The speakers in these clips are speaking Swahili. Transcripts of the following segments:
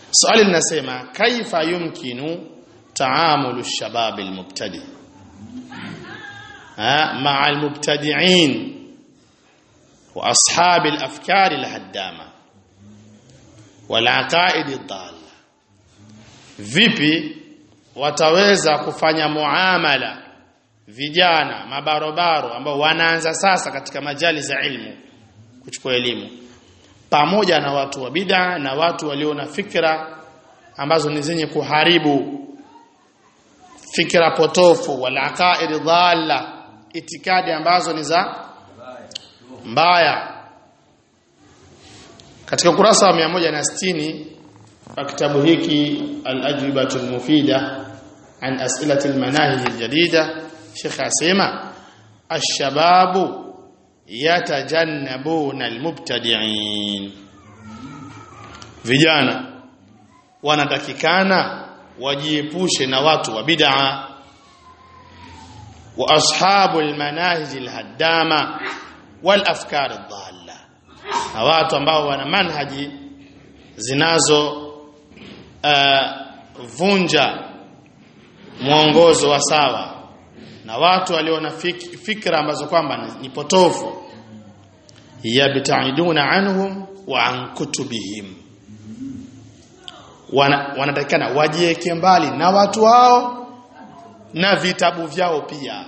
swali linasema kaifa yumkinu taamulu shabab almubtadi مع المبتدعين واصحاب الافكار الهدامه والعقائد الضاله vipi wataweza kufanya muamala vijana mabarobaro ambao wanaanza sasa katika majali za ilmu kuchukua elimu pamoja na watu wa bid'a na watu walio na fikra ambazo ni zenye kuharibu fikra potofu wal aqaid dhalla itikadi ambazo ni za mbaya katika ukurasa wa 160 wa kitabu hiki al-ajwibatu al-mufida an as'ilati al-manahij al-jadida Sheikh asema ash-shababu yatajannabuna al-mubtadi'in vijana wanatakikana wajiepushe na watu wa bid'a wa ashabul manahij al-haddama wal afkar ad-dalla na watu ambao wana manhaji zinazo uh, vunja mwongozo wa sawa na watu walio na fik, fikra ambazo kwamba ni, ni potofu yabtaiduna anhum wa an kutubihim wana, wanatakikana wajieke mbali na watu hao na vitabu vyao pia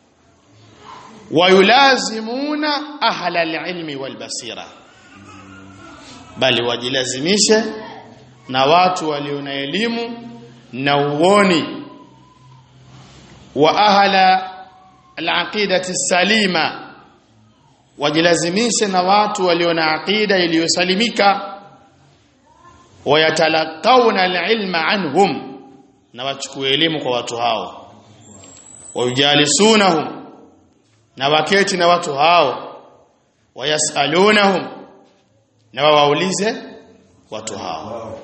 wayulazimuna ahla alilmi walbasira bali wajilazimishe na watu walio na elimu na uoni wa ahla alaqidati salima wajilazimishe na watu walio na aqida iliyosalimika wayatalaqawna alilma anhum na wachukue elimu kwa watu hao wayujalisunahum na waketi na watu hao wayasalunahum na wawaulize watu hao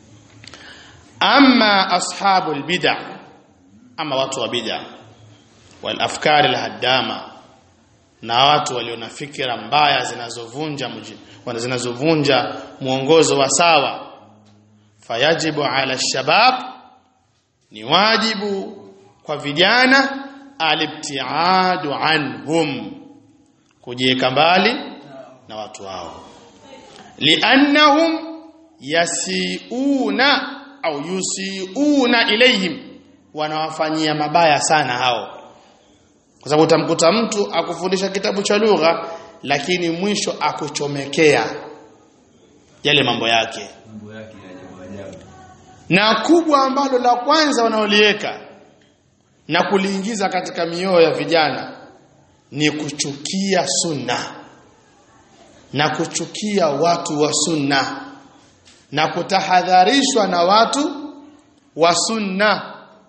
amma ashabul bid'ah ama watu wa bid'ah wal afkar al haddama na watu walio na fikra mbaya zinazovunja wana zinazovunja mwongozo wa sawa fayajibu ala shabab ni wajibu kwa vijana alibtiadu anhum kujieka mbali na watu hao liannahum yasiuna au yusiuna ilayhim wanawafanyia mabaya sana hao kwa sababu utamkuta mtu akufundisha kitabu cha lugha lakini mwisho akuchomekea yale mambo yake mambo yake ya ajabu ajabu na kubwa ambalo la kwanza wanaoliweka na kuliingiza katika mioyo ya vijana ni kuchukia sunna na kuchukia watu wa sunna na kutahadharishwa na watu wa sunna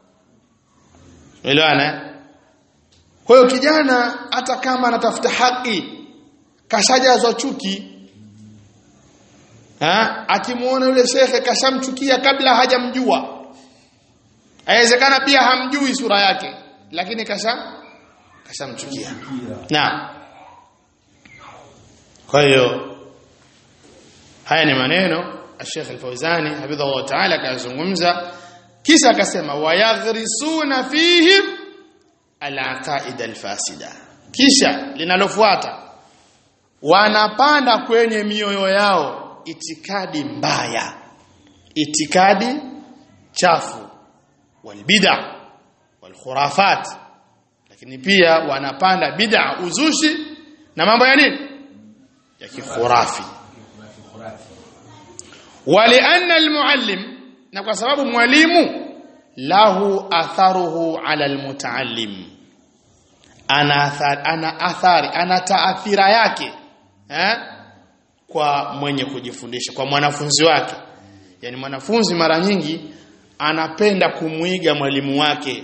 elewana kwa hiyo kijana hata kama anatafuta haki kashajazwa chuki ha akimuona yule shekhe kashamchukia kabla hajamjua Haiwezekana pia hamjui sura yake lakini kasha kashamchukia. Na kwa hiyo haya ni maneno Sheikh Al-Fauzani hafidhahu ta'ala kazungumza kisha akasema wayaghrisuna fihim al-aqaid al-fasida kisha linalofuata wanapanda kwenye mioyo yao itikadi mbaya itikadi chafu walbid'a walkhurafat lakini pia wanapanda bid'a uzushi na mambo ya nini ya kikhurafi walianna almuallim na kwa sababu mwalimu lahu atharuhu ala almutaallim ana athari ana athari ana taathira yake eh kwa mwenye kujifundisha kwa mwanafunzi wake yani mwanafunzi mara nyingi anapenda kumwiga mwalimu wake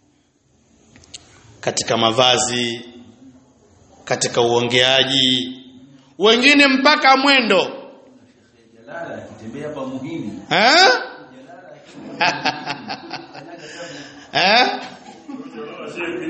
katika mavazi katika uongeaji wengine mpaka mwendo jalala akitembea hapa muhimu eh eh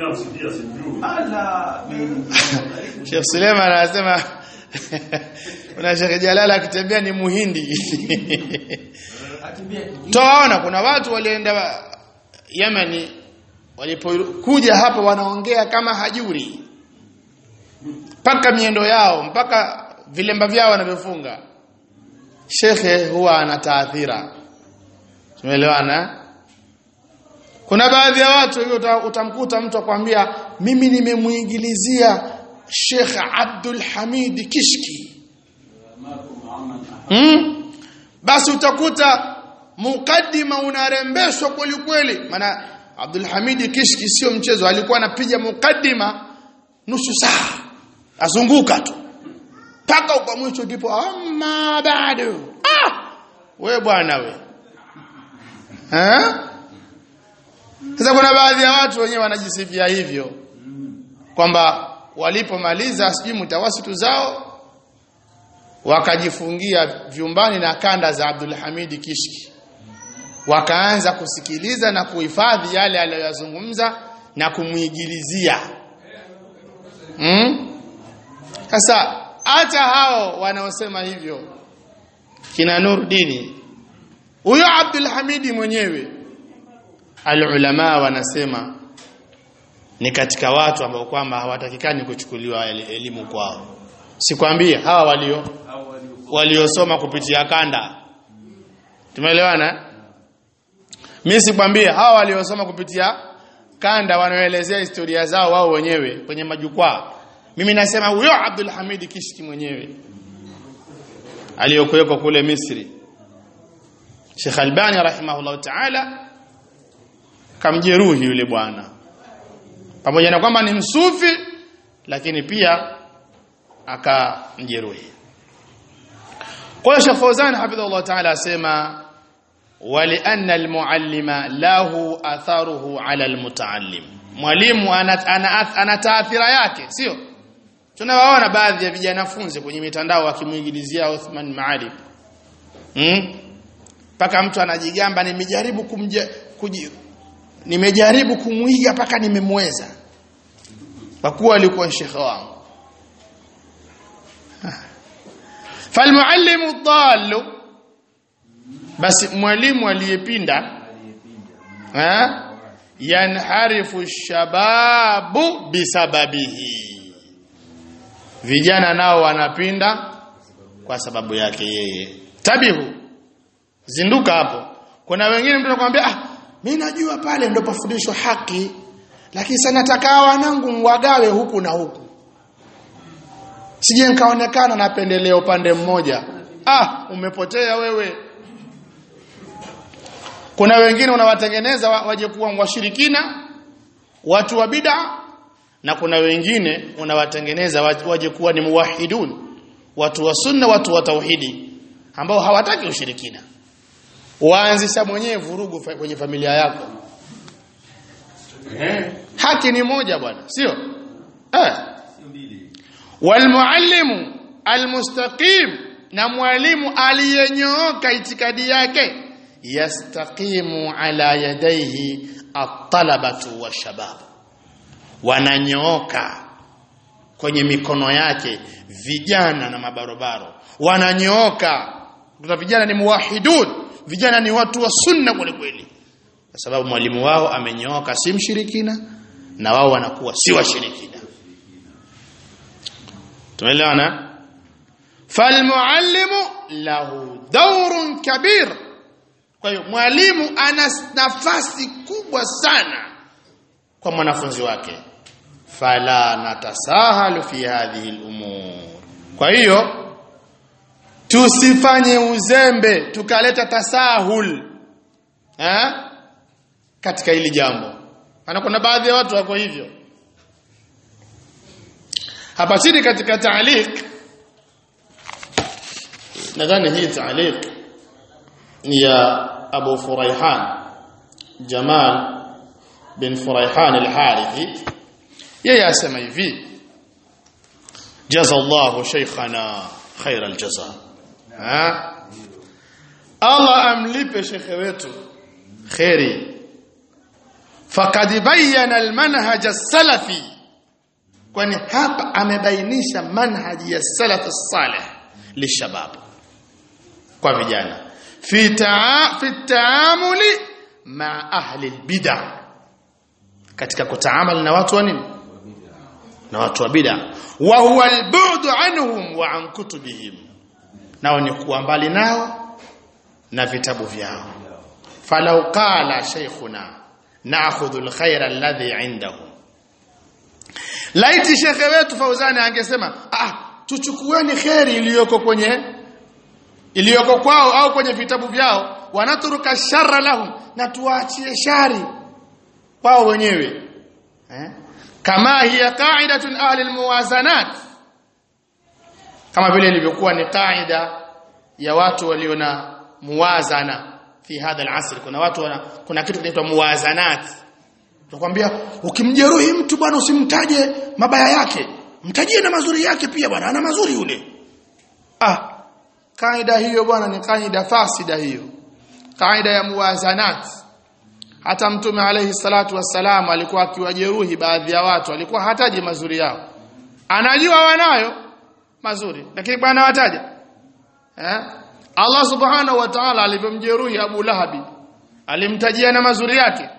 ala mimi Sheikh Suleiman anasema Una Sheikh Jalala akitembea ni muhindi. Atembea Tuwaona kuna watu walienda Yemeni walipokuja hapa wanaongea kama hajuri. Mpaka miendo yao, mpaka vilemba vyao wanavyofunga. Shekhe huwa ana taathira. Tumeelewana? Kuna baadhi ya watu hiyo uta- utamkuta mtu akwambia mimi nimemuingilizia Sheikh Abdul Hamid Kishki. Hmm? Basi utakuta mukaddima unarembeshwa kweli kweli. Maana Abdul Hamid Kishki sio mchezo, alikuwa anapiga mukaddima nusu saa. Azunguka tu. Paka kwa mwisho ndipo amma bado. Ah! We bwana we. Eh? Sasa kuna baadhi ya watu wenyewe wanajisifia hivyo kwamba walipomaliza sijui mtawasitu zao wakajifungia vyumbani na kanda za Abdul Hamid Kishki wakaanza kusikiliza na kuhifadhi yale aliyoyazungumza na kumuigilizia mm? Sasa hata hao wanaosema hivyo kina Nurdini huyo Abdul Hamidi mwenyewe alulama wanasema ni katika watu ambao kwamba hawatakikani kuchukuliwa el- elimu kwao sikwambie hawa walio au walio waliosoma kupitia kanda tumeelewana mimi sikwambie hawa waliosoma kupitia kanda wanaoelezea historia zao wao wenyewe kwenye majukwaa mimi nasema huyo Abdul Hamid Kishki mwenyewe aliyokuweko kule Misri Sheikh Albani rahimahullah ta'ala kamjeruhi yule bwana pamoja na kwamba ni msufi lakini pia akamjeruhi kwa hiyo Sheikh Fauzan hafidhahullah ta'ala asema ولأن المعلم له أثره على المتعلم mwalimu ana, ana, ana taathira yake sio tunawaona baadhi ya vijana funzi kwenye mitandao wakimuingilizia Uthman Maalim hmm? paka mtu anajigamba nimejaribu kumja kuji, nimejaribu kumuiga paka nimemweza kwa kuwa alikuwa shekhe wangu falmuallimu dhallu basi mwalimu aliyepinda eh yanharifu shababu bisababihi vijana nao wanapinda kwa sababu yake yeye tabihu zinduka hapo kuna wengine mtu anakuambia ah mimi najua pale ndo pafundishwa haki lakini sana nataka wanangu mwagawe huku na huku sije nikaonekana napendelea upande mmoja ah umepotea wewe kuna wengine unawatengeneza wa- waje kuwa washirikina watu wa bid'a na kuna wengine unawatengeneza wa- waje kuwa ni muwahidun watu wa sunna watu wa tauhidi ambao hawataki ushirikina waanzisha mwenyewe vurugu fa- kwenye familia yako eh haki ni moja bwana sio eh sio mbili walmuallimu almustaqim na mwalimu aliyenyooka itikadi yake yastaqimu ala yadayhi at-talabatu washabab wananyooka kwenye mikono yake vijana na mabarobaro wananyooka kuna vijana ni muwahidun vijana ni watu wa sunna kweli kweli kwa sababu mwalimu wao amenyooka si mshirikina na wao wanakuwa si washirikina tumeelewana falmuallimu lahu dawrun kabir kwa hiyo mwalimu ana nafasi kubwa sana kwa mwanafunzi wake fala natasahalu fi hadhihi al-umur kwa hiyo tusifanye uzembe tukaleta tasahul eh katika hili jambo maana kuna baadhi ya watu wako hivyo hapa chini katika taaliq nadhani hii taaliq ni ya Abu Furaihan Jamal bin Furaihan al-Harithi yeye asema hivi jazallahu shaykhana khair al-jaza ha Allah amlipe shekhe wetu khairi faqad bayyana al-manhaj as-salafi kwani hapa amebainisha manhaji ya salaf salih lishabab kwa vijana fi taa fi taamuli ma ahli albid'a katika kutaamali na watu wa nini na watu wa bid'a wa huwa albu'd anhum wa an kutubihim nao ni kuwa mbali nao na vitabu vyao falau qala shaykhuna na'khudhu alkhayra alladhi 'indahum laiti shekhe wetu Fauzani angesema ah tuchukueni kheri iliyoko kwenye iliyoko kwao au kwenye vitabu vyao wanaturuka sharra lahum na tuachie shari wao wenyewe eh? kama hiya qa'idatun ahli almuwazanat kama vile ilivyokuwa ni qaida ya watu walio na muwazana fi hadha alasr kuna watu wana, kuna kitu kinaitwa muwazanat tunakwambia ukimjeruhi mtu bwana usimtaje mabaya yake mtajie na mazuri yake pia bwana ana mazuri yule ah kaida hiyo bwana ni kaida fasida hiyo kaida ya muwazanat hata mtume alayhi salatu wassalam alikuwa akiwajeruhi baadhi ya watu alikuwa hataji mazuri yao anajua wanayo mazuri lakini bwana wataja eh Allah subhanahu wa ta'ala alivyomjeruhi Abu Lahabi alimtajia na mazuri yake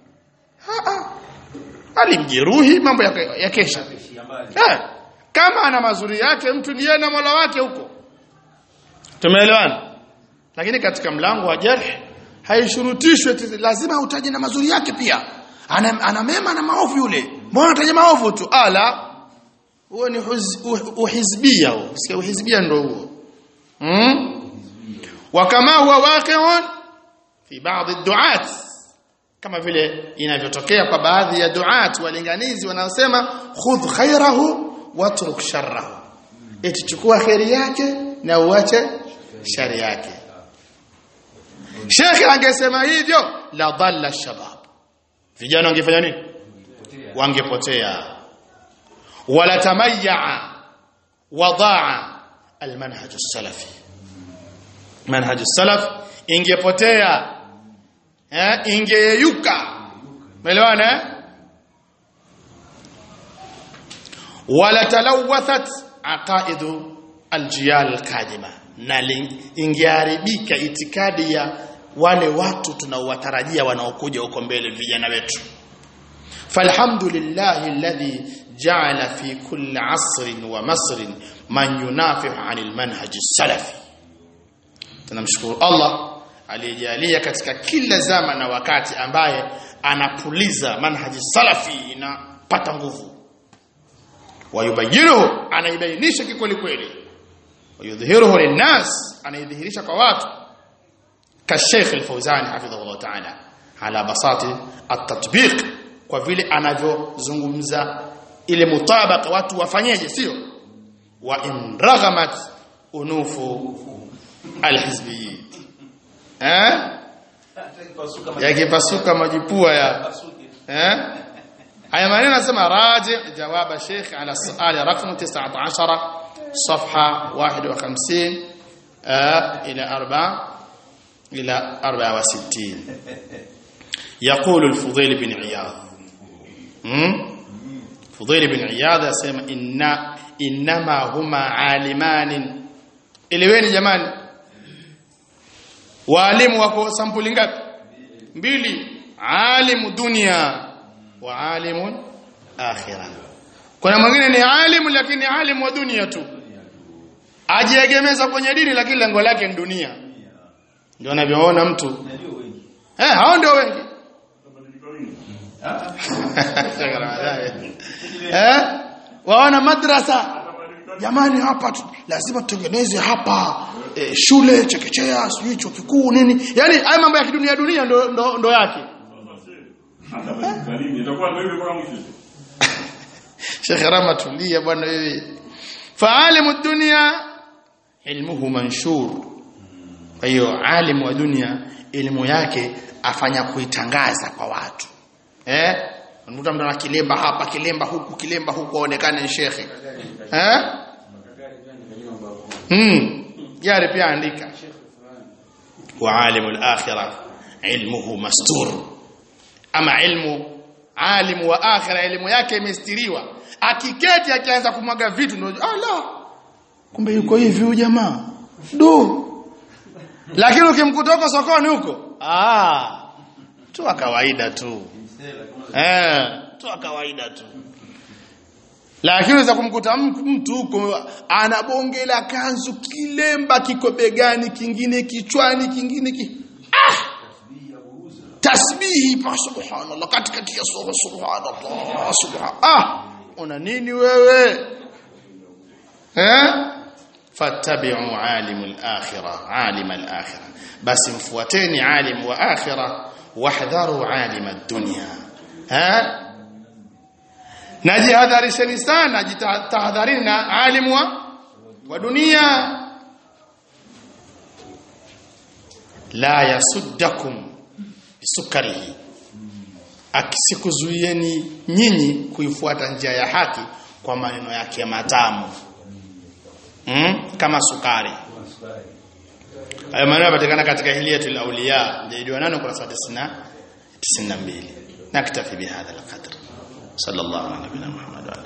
alimjeruhi mambo ya, ya kesha eh, kama ana mazuri yake mtu ni yeye na Mola wake huko tumeelewana lakini katika mlango wa jarh haishurutishwi lazima utaje na mazuri yake pia ana, ana mema na maovu yule mbona utaje maovu tu ala huo ni uhizbia huo sio uhizbia ndio huo hmm? wa kama huwa waqi'un fi baadhi ad-du'at kama vile inavyotokea kwa baadhi ya duat walinganizi wanaosema khudh khairahu watruk sharrahu eti chukua khairi yake na uache shari yake Sheikh angesema hivyo la dhalla shabab vijana wangefanya nini wangepotea wala tamayya wadaa almanhaj as-salafi manhaj as-salaf ingepotea eh ingeyeyuka umeelewana eh wala talawathat aqaidu aljiyal alqadima na ingeharibika itikadi ya wale watu tunaowatarajia wanaokuja huko mbele vijana wetu falhamdulillahi alladhi ja'ala fi kulli asrin wa masrin man yunafihu 'anil manhaj salafi tunamshukuru Allah aliyejalia katika kila zama na wakati ambaye anapuliza manhaji salafi inapata nguvu wayubayinuhu anaibainisha kikweli kweli wayudhihiruhu linnas anaidhihirisha kwa watu kasheikh al-Fawzan hafidhahu ta'ala ala basati at-tatbiq kwa vile anavyozungumza ile mutabaka watu wafanyeje sio wa in raghamat unufu al-hizbiyyin eh yakipasuka majipua ya eh haya maneno nasema raji jawaba sheikh ala suali rakam 19 صفحه 51 الى 4 الى 64 يقول الفضيل بن عياض فضيل بن عياض يسمى ان انما هما عالمان eleweni jamani walimu wako sampuli ngapi mbili alimu dunia wa alimu akhirah kuna mwingine ni alimu lakini alimu wa dunia tu ajiegemeza kwenye dini lakini lengo lake ni dunia ndio anavyoona mtu eh hao ndio wengi eh waona madrasa jamani hapa lazima tutengeneze hapa e, shule chekechea sijui chuo kikuu nini yani haya mambo ya kidunia dunia ndo, ndo, ndo yake Sheikh Rama tulia bwana wewe faalimu dunia ilmuhu manshur kwa hiyo alimu wa dunia elimu yake afanya kuitangaza kwa watu eh unakuta mtu ana kilemba hapa kilemba huku kilemba huku aonekane ni shekhe eh hmm jari pia andika wa alimu al-akhirah ilmuhu mastur ama ilmu alimu wa akhirah elimu yake imestiriwa akiketi akianza kumwaga vitu ndio ala kumbe yuko hivi huyu jamaa du lakini ukimkuta huko sokoni huko ah tu wa kawaida tu eh tu wa kawaida tu lakini unaweza kumkuta mtu huko ana bonge la kanzu kilemba kiko begani kingine kichwani kingine ki ah tasbihi pa subhanallah katikati ya sura subhanallah subhan ah una nini wewe eh fattabi'u alimul akhirah alim al akhirah basi mfuateni alim wa akhirah wahdharu alim ad-dunya eh najihadharisheni sana jitahadharini na alim wa wa dunia la yasuddakum bisukarihi akisikuzuieni nyinyi kuifuata njia ya haki kwa maneno yake matamu mm? kama sukari hayo maneno yanapatikana katika hiliyatul awliya ndio nano kurasa 90 92 naktafi bihadha alqadr sallallahu alaihi wa sallam